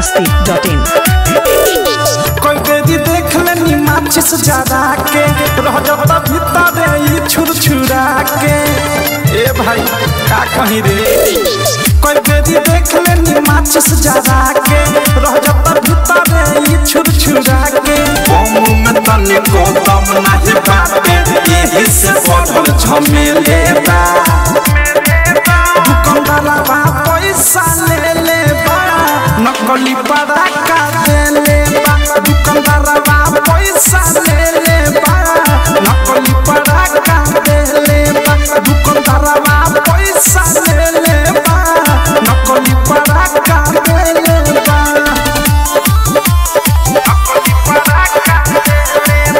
masti.in कोई बेरी देख लेनी माचिस जरा के रह जाता भीतर ई छुर छुरा के ए भाई का कहीं रे कोई बेरी देख लेनी माचिस जरा के रह जाता भीतर ई छुर छुरा के बम में तने को दम नाही बाटे यही से बढ़ल झमेले बा दुकानदारवा पैसा ले ले बा नकली पड़ा का दे ले बा दुकानदारवा पैसा ले ले बा नकली पड़ा का दे ले बा दुकानदारवा पैसा ले ले बा नकली पड़ा का दे ले बा नकली पड़ा का दे ले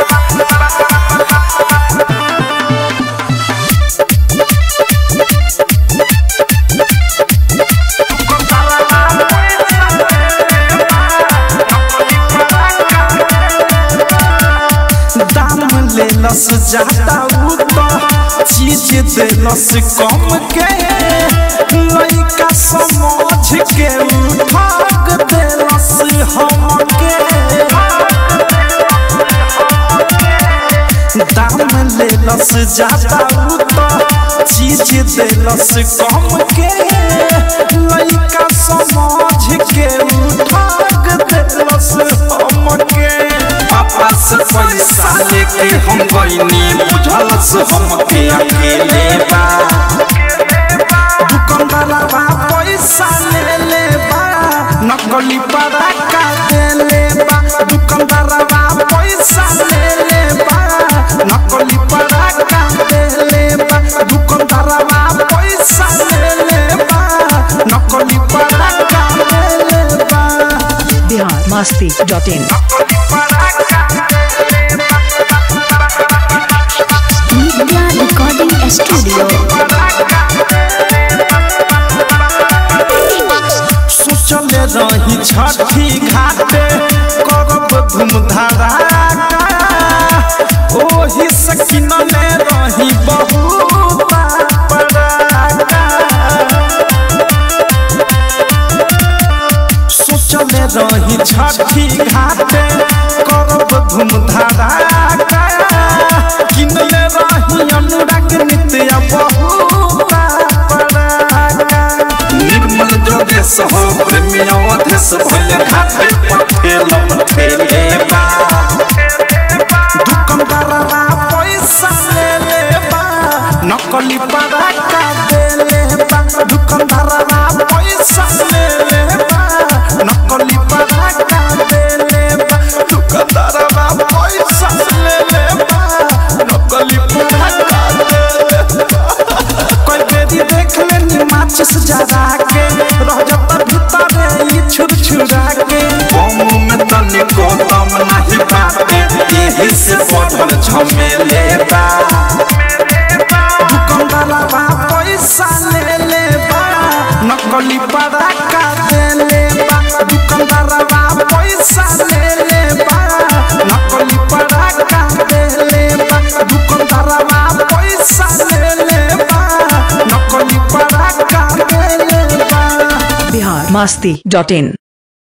दाम ले लस ज्यादा उ तो चीज दे लस कम के लइका समझ के उ ठग दे लस हम के दाम ले लस ज्यादा उ तो चीज दे लस कम के लइका समझ के उ ठग दे लस हम के पापा से पैसा लेके हम गईनी बुझल से हमके अकेले बा दुकानदारवा पैसा ले ले बा नकली पड़ा का दे ले बा दुकानदारवा पैसा ले ले बा नकली पड़ा का दे ले बा दुकानदारवा पैसा ले ले बा नकली पड़ा का दे ले बा Bihar masti.in नकली पड़ा का दे ले बा Nidya Recording Studio. सोचले रही छठी घाटे करब धूमधारा ओही सकिन में रही बहुत पड़ाका सोचले रही छठी घाटे करब धूमधारा किनले रही अनुराग नित्य बहुत पड़ाका निर्मल जोगेश हो प्रेमिया अधेश भले घाटे पर ठेलम ठेले बा दुकानदारवा पैसा ले ले बा नकली पड़ा का दे ले बा दुकानदारवा पैसा ले ले बा नकली पड़ा का दे ले बा दुकानदारवा पैसा ले ले बा नकली पड़ा का दे ले बा कोई बेरी देख लेनी माचिस जरा के रह जाता भीतर ई छुर छुरा के बम में तने को दम नाही बाटे यही से बढ़ल झमेले बा दुकानदारवा पैसा ले ले बा नकली पड़ा का दे ले बा दुकानदारवा पैसा ले ले बा नकली पड़ा का दे ले बा दुकानदारवा पैसा ले ले बा नकली पड़ा का दे ले बा Bihar masti.in